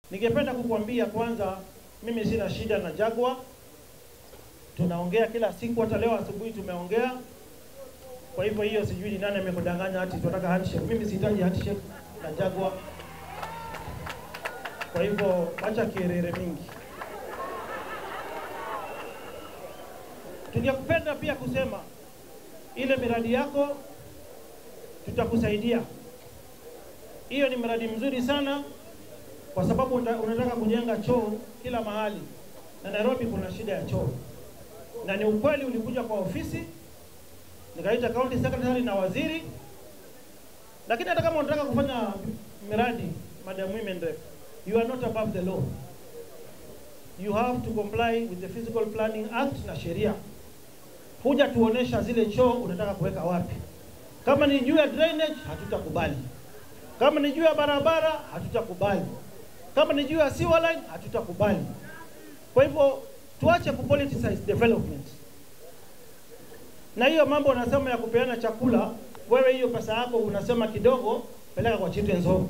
Ningependa kukuambia kwanza, mimi sina shida na Jaguar. Tunaongea kila siku, hata leo asubuhi tumeongea. Kwa hivyo hiyo sijui ni nani amekudanganya ati tunataka handshake. Mimi sihitaji handshake na Jaguar. Kwa hivyo acha kierere mingi. Tungependa pia kusema ile miradi yako tutakusaidia. Hiyo ni mradi mzuri sana kwa sababu una- unataka kujenga choo kila mahali, na Nairobi kuna shida ya choo, na ni ukweli. Ulikuja kwa ofisi nikaita county secretary na waziri, lakini hata kama unataka kufanya miradi, Madam Women Rep, you are not above the law. You have to comply with the Physical Planning Act na sheria. Huja tuonesha zile choo unataka kuweka wapi. Kama ni juu ya drainage, hatutakubali. Kama ni juu ya barabara, hatutakubali. Kama ni juu ya sewer line, hatutakubali. Kwa hivyo tuache kupoliticize development. Na hiyo mambo unasema ya kupeana chakula, wewe hiyo pesa yako unasema kidogo, peleka kwa children's home.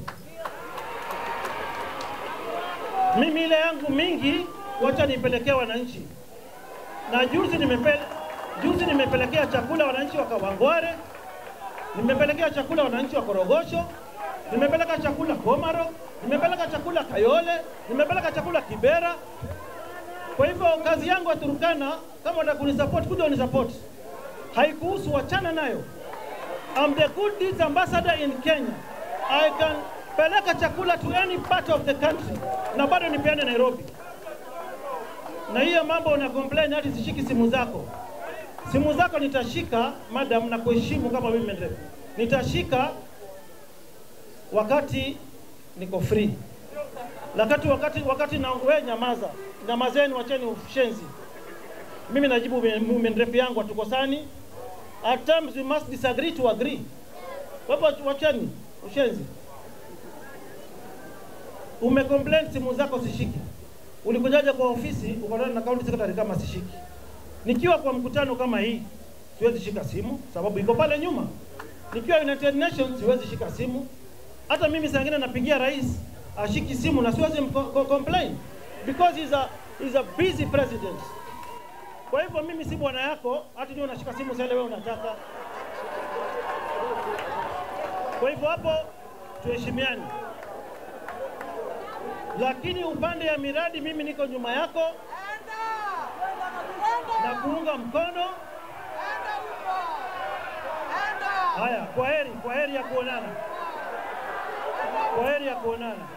Mimi ile yangu mingi, wacha nipelekea wananchi. Na juzi nimepe, juzi nimepelekea chakula wananchi wa Kawangware, nimepelekea chakula wananchi wa Korogosho, nimepeleka chakula Komaro, nimepeleka chakula Kayole, nimepeleka chakula Kibera. Kwa hivyo kazi yangu ya Turkana, kama unataka kunisupport, kuja unisupport. Haikuhusu, wachana nayo. I'm the good deeds ambassador in Kenya. I can peleka chakula to any part of the country na bado nipeane Nairobi. Na hiyo mambo una complain hati sishiki simu zako. Simu zako nitashika madam, na kuheshimu kama women rep. Nitashika wakati niko free. Wakati wakati wakati na wewe nyamaza. Nyamazeni, wacheni ushenzi. Mimi najibu women rep yangu hatukosani. At times we must disagree to agree. Kwa hivyo wacheni ushenzi. Umecomplain simu zako sishiki. Ulikujaja kwa ofisi ukatana na county secretary kama sishiki. Nikiwa kwa mkutano kama hii siwezi shika simu sababu iko pale nyuma. Nikiwa United Nations siwezi shika simu. Hata mimi saa ingine napigia rais ashiki simu na siwezi mko- ko- complain because he's a, he's a busy president. Kwa hivyo mimi si bwana yako, hata ndio unashika simu sasa wewe unataka. Kwa hivyo hapo tuheshimiane, lakini upande ya miradi mimi niko nyuma yako na kuunga mkono. Haya, kwa heri, kwa heri ya kuonana, kwa heri ya kuonana.